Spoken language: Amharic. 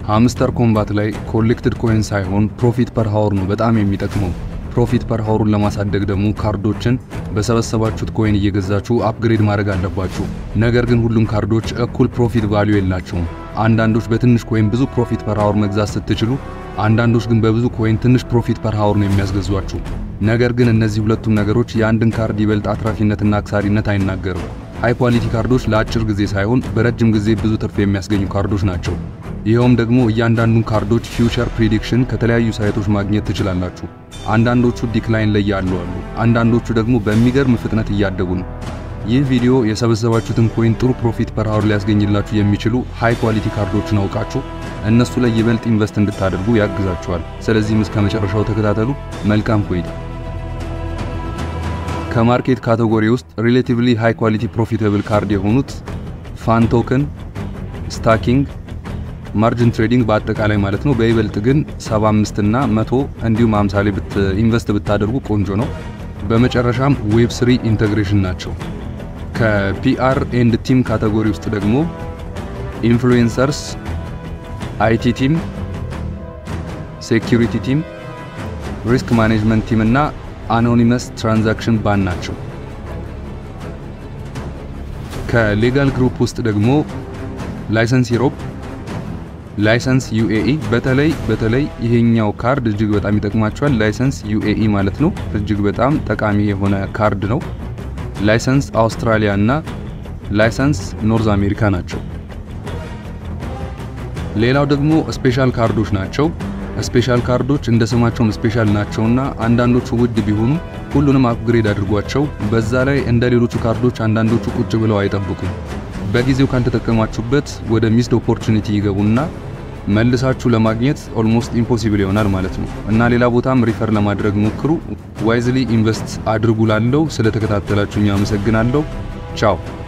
ሃምስተር ኮምባት ላይ ኮሌክትድ ኮይን ሳይሆን ፕሮፊት ፐር ሃወር ነው በጣም የሚጠቅመው። ፕሮፊት ፐር ሃወሩን ለማሳደግ ደግሞ ካርዶችን በሰበሰባችሁት ኮይን እየገዛችሁ አፕግሬድ ማድረግ አለባችሁ። ነገር ግን ሁሉም ካርዶች እኩል ፕሮፊት ቫልዩ የላቸውም። አንዳንዶች በትንሽ ኮይን ብዙ ፕሮፊት ፐር ሃወር መግዛት ስትችሉ፣ አንዳንዶች ግን በብዙ ኮይን ትንሽ ፕሮፊት ፐር ሃወር ነው የሚያስገዟችሁ። ነገር ግን እነዚህ ሁለቱም ነገሮች የአንድን ካርድ ይበልጥ አትራፊነትና አክሳሪነት አይናገርም። ሃይ ኳሊቲ ካርዶች ለአጭር ጊዜ ሳይሆን በረጅም ጊዜ ብዙ ትርፍ የሚያስገኙ ካርዶች ናቸው። ይኸውም ደግሞ እያንዳንዱን ካርዶች ፊውቸር ፕሪዲክሽን ከተለያዩ ሳይቶች ማግኘት ትችላላችሁ። አንዳንዶቹ ዲክላይን ላይ ያሉ አሉ፣ አንዳንዶቹ ደግሞ በሚገርም ፍጥነት እያደጉ ነው። ይህ ቪዲዮ የሰበሰባችሁትን ኮይን ጥሩ ፕሮፊት ፐር ሃወር ሊያስገኝላችሁ የሚችሉ ሃይ ኳሊቲ ካርዶችን አውቃችሁ እነሱ ላይ ይበልጥ ኢንቨስት እንድታደርጉ ያግዛችኋል። ስለዚህም እስከ መጨረሻው ተከታተሉ። መልካም ቆይታ። ከማርኬት ካቴጎሪ ውስጥ ሪሌቲቭሊ ሃይ ኳሊቲ ፕሮፊታብል ካርድ የሆኑት ፋን ቶከን፣ ስታኪንግ፣ ማርጅን ትሬዲንግ በአጠቃላይ ማለት ነው። በይበልጥ ግን 75 እና 100 እንዲሁም 50 ላይ ኢንቨስት ብታደርጉ ቆንጆ ነው። በመጨረሻም ዌብ ስሪ ኢንተግሬሽን ናቸው። ከፒአር ኤንድ ቲም ካቴጎሪ ውስጥ ደግሞ ኢንፍሉዌንሰርስ፣ አይቲ ቲም፣ ሴኪሪቲ ቲም፣ ሪስክ ማኔጅመንት ቲም እና አኖኒመስ ትራንዛክሽን ባን ናቸው። ከሌጋል ግሩፕ ውስጥ ደግሞ ላይሰንስ ዩሮፕ፣ ላይሰንስ ዩኤኢ በተለይ በተለይ ይሄኛው ካርድ እጅግ በጣም ይጠቅማቸዋል። ላይሰንስ ዩኤኢ ማለት ነው እጅግ በጣም ጠቃሚ የሆነ ካርድ ነው። ላይሰንስ አውስትራሊያ እና ላይሰንስ ኖርዝ አሜሪካ ናቸው። ሌላው ደግሞ ስፔሻል ካርዶች ናቸው። ስፔሻል ካርዶች እንደ ስማቸውም ስፔሻል ናቸውና አንዳንዶቹ ውድ ቢሆኑ ሁሉንም አፕግሬድ አድርጓቸው። በዛ ላይ እንደ ሌሎቹ ካርዶች አንዳንዶቹ ቁጭ ብለው አይጠብቁም። በጊዜው ካልተጠቀማችሁበት ወደ ሚስድ ኦፖርቹኒቲ ይገቡና መልሳችሁ ለማግኘት ኦልሞስት ኢምፖሲብል ይሆናል ማለት ነው እና ሌላ ቦታም ሪፈር ለማድረግ ሞክሩ። ዋይዝሊ ኢንቨስት አድርጉ። ላለው ስለተከታተላችሁኝ አመሰግናለሁ። ቻው